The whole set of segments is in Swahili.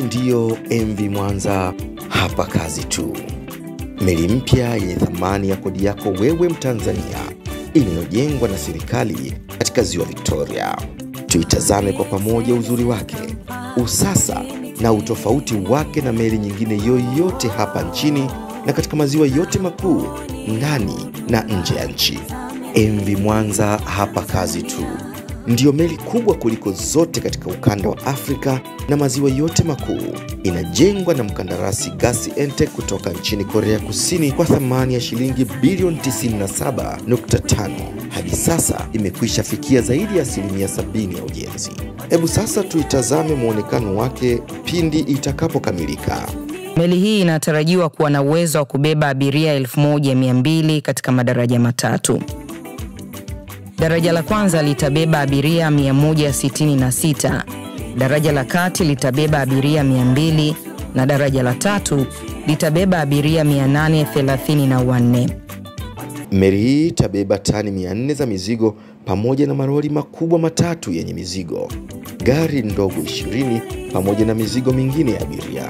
ndiyo MV Mwanza, hapa kazi tu. Meli mpya yenye thamani ya kodi yako wewe Mtanzania, inayojengwa na serikali katika ziwa Victoria. Tuitazame kwa pamoja uzuri wake, usasa na utofauti wake na meli nyingine yoyote hapa nchini na katika maziwa yote makuu ndani na nje ya nchi. MV Mwanza, hapa kazi tu ndiyo meli kubwa kuliko zote katika ukanda wa Afrika na maziwa yote makuu. Inajengwa na mkandarasi Gasi Entec kutoka nchini Korea Kusini kwa thamani ya shilingi bilioni 97.5. Hadi sasa imekwisha fikia zaidi ya asilimia 70 ya ujenzi. Hebu sasa tuitazame mwonekano wake pindi itakapokamilika. Meli hii inatarajiwa kuwa na uwezo wa kubeba abiria 1200 katika madaraja matatu. Daraja la kwanza litabeba abiria 166, daraja la kati litabeba abiria 200 na daraja la tatu litabeba abiria 834. Meli hii itabeba tani 400 za mizigo pamoja na maroli makubwa matatu yenye mizigo, gari ndogo 20 pamoja na mizigo mingine ya abiria.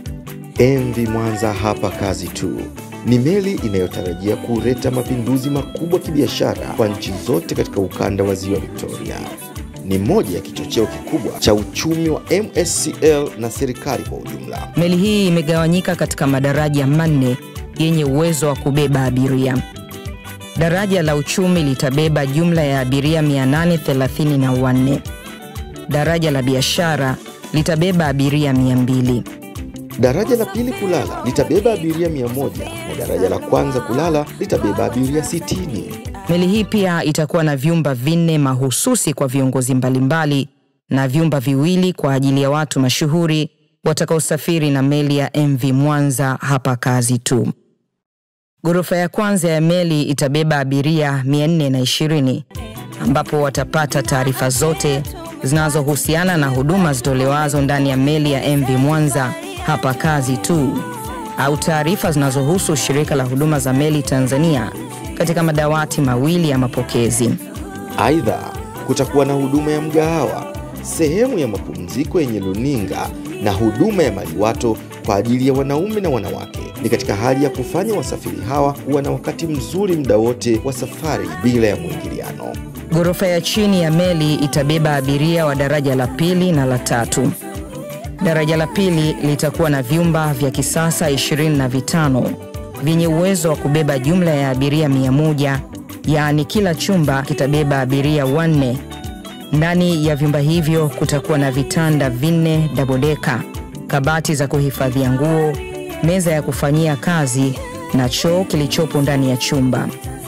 MV Mwanza, hapa kazi tu ni meli inayotarajia kuleta mapinduzi makubwa kibiashara kwa nchi zote katika ukanda wa ziwa Victoria. Ni moja ya kichocheo kikubwa cha uchumi wa MSCL na serikali kwa ujumla. Meli hii imegawanyika katika madaraja manne yenye uwezo wa kubeba abiria. Daraja la uchumi litabeba jumla ya abiria 834. Daraja la biashara litabeba abiria 200. Daraja la pili kulala litabeba abiria 100 na daraja la kwanza kulala litabeba abiria 60. Meli hii pia itakuwa na vyumba vinne mahususi kwa viongozi mbalimbali na vyumba viwili kwa ajili ya watu mashuhuri watakaosafiri na meli ya MV Mwanza, hapa kazi tu. Ghorofa ya kwanza ya meli itabeba abiria 420 ambapo watapata taarifa zote zinazohusiana na huduma zitolewazo ndani ya meli ya MV Mwanza hapa kazi tu au taarifa zinazohusu shirika la huduma za meli Tanzania katika madawati mawili ya mapokezi. Aidha, kutakuwa na huduma ya mgahawa, sehemu ya mapumziko yenye luninga na huduma ya maliwato kwa ajili ya wanaume na wanawake. Ni katika hali ya kufanya wasafiri hawa kuwa na wakati mzuri muda wote wa safari bila ya mwingiliano. Ghorofa ya chini ya meli itabeba abiria wa daraja la pili na la tatu. Daraja la pili litakuwa na vyumba vya kisasa 25 vyenye uwezo wa kubeba jumla ya abiria 100, yaani kila chumba kitabeba abiria wanne. Ndani ya vyumba hivyo kutakuwa na vitanda vinne dabodeka, kabati za kuhifadhia nguo, meza ya kufanyia kazi na choo kilichopo ndani ya chumba.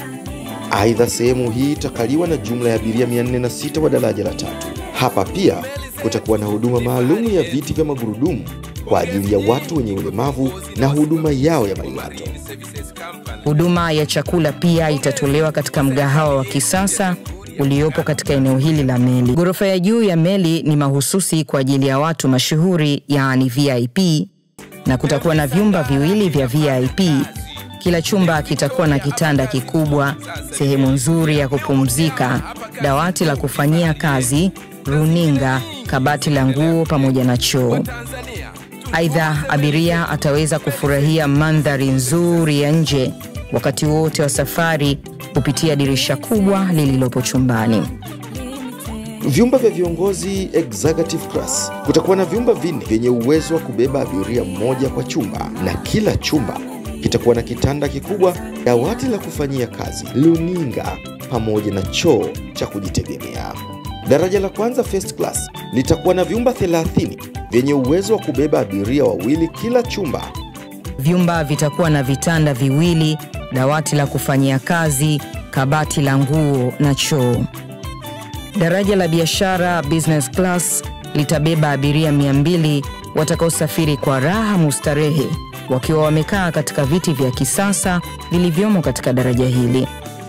Aidha, sehemu hii itakaliwa na jumla ya abiria 406 wa daraja la tatu. Hapa pia kutakuwa na huduma maalum ya viti vya magurudumu kwa ajili ya watu wenye ulemavu na huduma yao ya maliwato. Huduma ya chakula pia itatolewa katika mgahawa wa kisasa uliopo katika eneo hili la meli. Ghorofa ya juu ya meli ni mahususi kwa ajili ya watu mashuhuri, yaani VIP, na kutakuwa na vyumba viwili vya VIP. Kila chumba kitakuwa na kitanda kikubwa, sehemu nzuri ya kupumzika, dawati la kufanyia kazi, runinga, kabati la nguo pamoja na choo. Aidha, abiria ataweza kufurahia mandhari nzuri ya nje wakati wote wa safari kupitia dirisha kubwa lililopo chumbani. Vyumba vya viongozi executive class, kutakuwa na vyumba vinne vyenye uwezo wa kubeba abiria mmoja kwa chumba, na kila chumba kitakuwa na kitanda kikubwa, dawati la kufanyia kazi, luninga pamoja na choo cha kujitegemea. Daraja la kwanza first class litakuwa na vyumba 30 vyenye uwezo wa kubeba abiria wawili kila chumba. Vyumba vitakuwa na vitanda viwili, dawati la kufanyia kazi, kabati la nguo na choo. Daraja la biashara business class litabeba abiria 200 watakaosafiri kwa raha mustarehe wakiwa wamekaa katika viti vya kisasa vilivyomo katika daraja hili.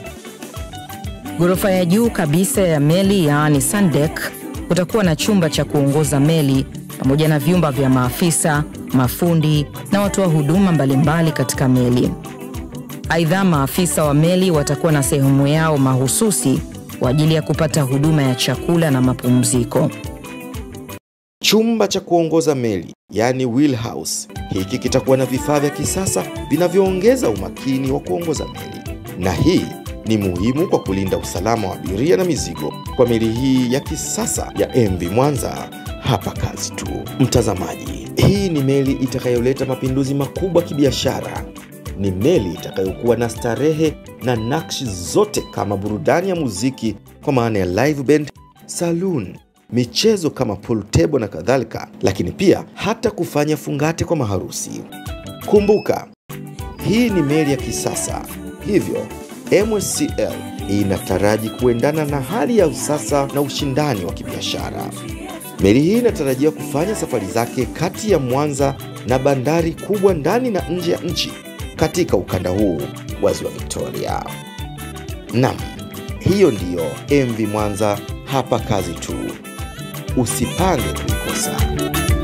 Ghorofa ya juu kabisa ya meli yaani sandek, kutakuwa na chumba cha kuongoza meli pamoja na vyumba vya maafisa, mafundi na watoa huduma mbalimbali katika meli. Aidha, maafisa wa meli watakuwa na sehemu yao mahususi kwa ajili ya kupata huduma ya chakula na mapumziko. Chumba cha kuongoza meli yaani wheelhouse, hiki kitakuwa na vifaa vya kisasa vinavyoongeza umakini wa kuongoza meli, na hii ni muhimu kwa kulinda usalama wa abiria na mizigo kwa meli hii ya kisasa ya MV Mwanza. Hapa kazi tu, mtazamaji. Hii ni meli itakayoleta mapinduzi makubwa kibiashara. Ni meli itakayokuwa na starehe na nakshi zote kama burudani ya muziki kwa maana ya live band, saloon, michezo kama pool table na kadhalika, lakini pia hata kufanya fungate kwa maharusi. Kumbuka, hii ni meli ya kisasa, hivyo MSCL inataraji kuendana na hali ya usasa na ushindani wa kibiashara. Meli hii inatarajiwa kufanya safari zake kati ya Mwanza na bandari kubwa ndani na nje ya nchi katika ukanda huu wa Ziwa Victoria. Nam, hiyo ndiyo MV Mwanza, hapa kazi tu. Usipange kuikosa.